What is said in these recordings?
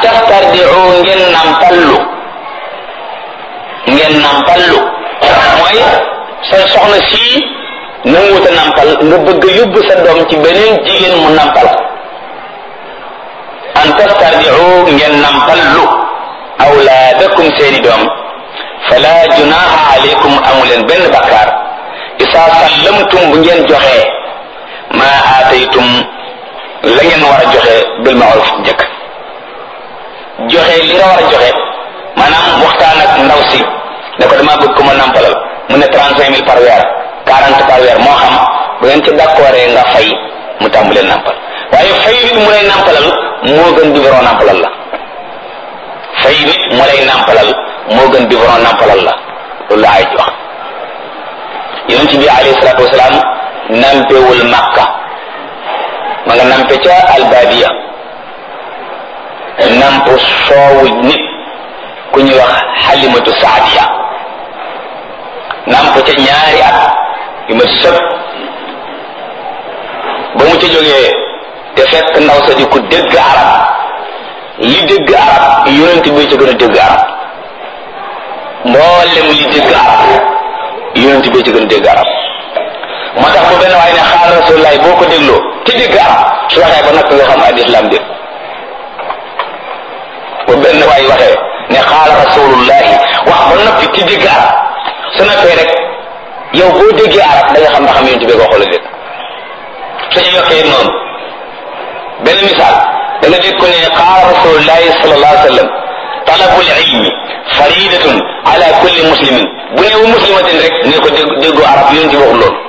tastardiu ngeen nampallu ngeen nampallu mooy sa soxna sii nanguwuta nampal nga bëgg a yóbbu sa doom ci beneen jigéen mu nampal an tastardiu ngeen nampallu awlaadakum seeni doom fala junaha alaykum amuleen benn bakkaar isa sallamtum bu ngeen joxee ma aataytum la ngeen war a joxe bil maaruf njëkk joxe li nga war a joxe maanaam waxtaan ak ndaw si ne ko dama bëgg ko ma nampalal mu ne trente cinq mille par weer quarante par weer moo xam bu ngeen ci d'accord nga fay mu tàmbalee nampal waaye fay nit mu lay nampalal moo gën biberon nampalal la fay nit mu lay nampalal moo gën biberon nampalal la loolu la ay wax yonent bi alayhi salaatu wasalaam nampewul makka ma nga nampe ca albadiya namp soowu nit ku ñuy wax xalimatu saadiya namp ca ñaari at yu ma sëb ba mu ca jógee te fekk ndaw sa di ku dégg arab li dégg arab yonent bi ca gën a dégg arab mboolem li dégg arab yonent bi ca gën a dégg arab moo tax bu benn waaye ne xaal rasulullahi boo ko dégloo te dégg arab su waxee ba noppi nga xam al islam dégg bu benn waay waxee ne xaala rasulullahi wax ba noppi te dégg arab su noppee rek yow boo déggee arab da nga xam ba xam yonent bi ko xool dégg suñu yokkee noonu benn misaal da nga dégg ko ne qaala rasulullahi sallallahu alayhi wa sallam talabul ilmi faridatun ala kulli muslimin bu ne wu muslimatin rek ne ko dégg déggu arab yonent bi waxul loolu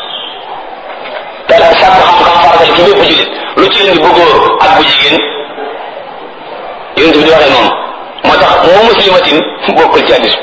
te sàkku xam-xam faratal ci bépp julit lu ci indi bu góor ak bu jigéen yonent bi di waxee noonu moo tax moo muslimatin bokkul ci hadis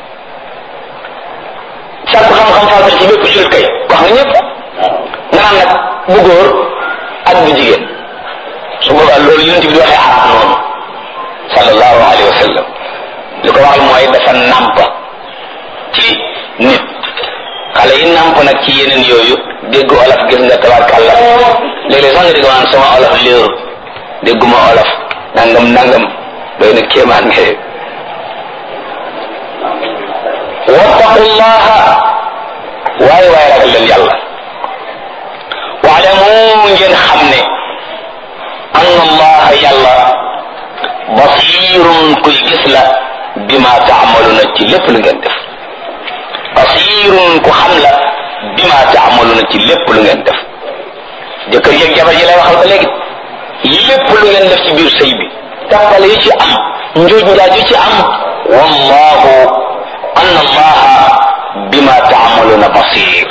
sàkku xam-xam faratal ci bépp julit kay wax nga ñëpp nga naan nag bu góor ak bu jigéen su boobaa loolu yonent bi di waxee arab noonu sallallahu alayhi wa sallam li ko waxal mooy dafa nàmp ci nit xale yi nàmp nag ci yeneen yooyu dégg olof gis nga tabarkàlla léeg-léeg sax nga dégg maanaam sama olof léeru dégguma olof nangam nangam doy na kéemaan nga wattaqullaha waaye waaye ragal leen yàlla waalamu ngeen xam ne anna allaha yàlla basirun kuy gis la bima taamaluna ci lépp lu ngeen def basirun ku xam la bima taamaluna ci lépp lu ngeen def jëkkër yeeg jabar ji lay waxal ba léegi lépp lu ngeen def ci biir sëy bi tàppale yi ci am njuuj njaaj yi ci am wallahu anna allaha bima taamaluna basir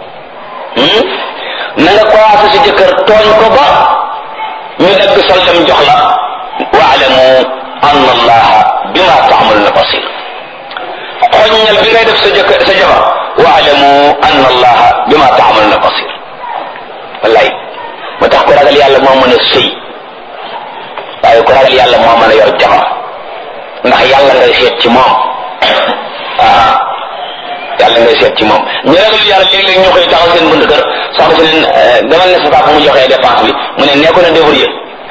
na nga commencé si jëkkër tooñ ko ba ñu dagg soldam jox la waalamu anna allaha bima taamaluna basir xoññal bi ngay def sa jëkkër sa jabar waalamu anna allaha bima taamaluna basir wallaay moo tax ko ragal yàlla moo mën a sëy waaye ko ragal yàlla moo mën a yor jabar ndax yàlla ngay seet ci moom ah yàlla ngay seet ci moom ñu ragal yàlla léeg-léeg ñu koy taxaw seen bunt kër soxna si leen demal ne sa papa mu joxee dépense bi mu ne nekkoon na débrouillé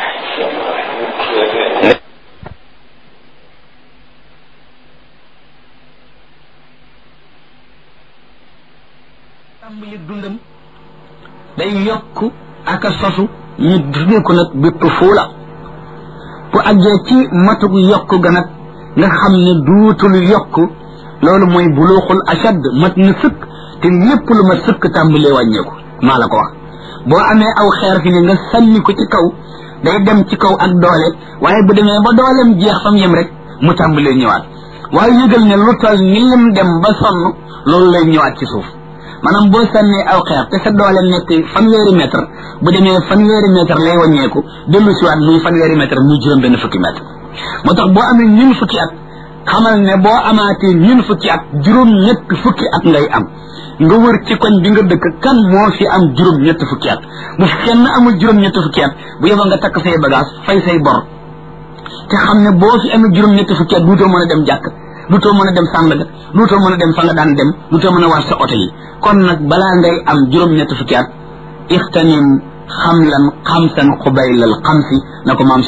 tàmbali dundam day yokk ak a sosu ñu tuddee ko nag bi tufuula bu àggee ci matuk yokk ga nag nga xam ne duutul yokk loolu mooy buluuxul ashad mat na sëkk te lépp lu ma sëkk tàmbalee wàññeeku maa la ko wax boo amee aw xeer fi ne nga sànni ko ci kaw day dem ci kaw ak doole waaye bu demee ba dooleem jeex fam yem rek mu tàmbalee ñëwaat waaye yëgal ne lu toll ni lim dem ba sonn loolu lay ñëwaat ci suuf maanaam boo sànnee aw xeer te sa doole nekk fanweeri mètre bu demee fanweeri mètre lay wàññeeku dellu siwaat muy fanweeri mètre muy juróom benn fukki mètre moo tax boo amee ñun fukki at xamal ne boo amaatee ñun fukki at juróom ñett fukki at ngay am nga wër ci koñ bi nga dëkk kan moo fi am juróom ñett fukki at bu kenn amul juróom ñett fukki at bu yeboo nga takk say bagage fay say bor te xam ne boo fi amee juróom ñett fukki at duutoo mën a dem jàkk duutoo mën a dem sàndaga duutoo mën a dem fa nga daan dem duutoo mën a war sa oto yi kon nag balaa ngay am juróom ñett fukki at ixtanim xamlan xamsan xubaylal xamsi na ko maam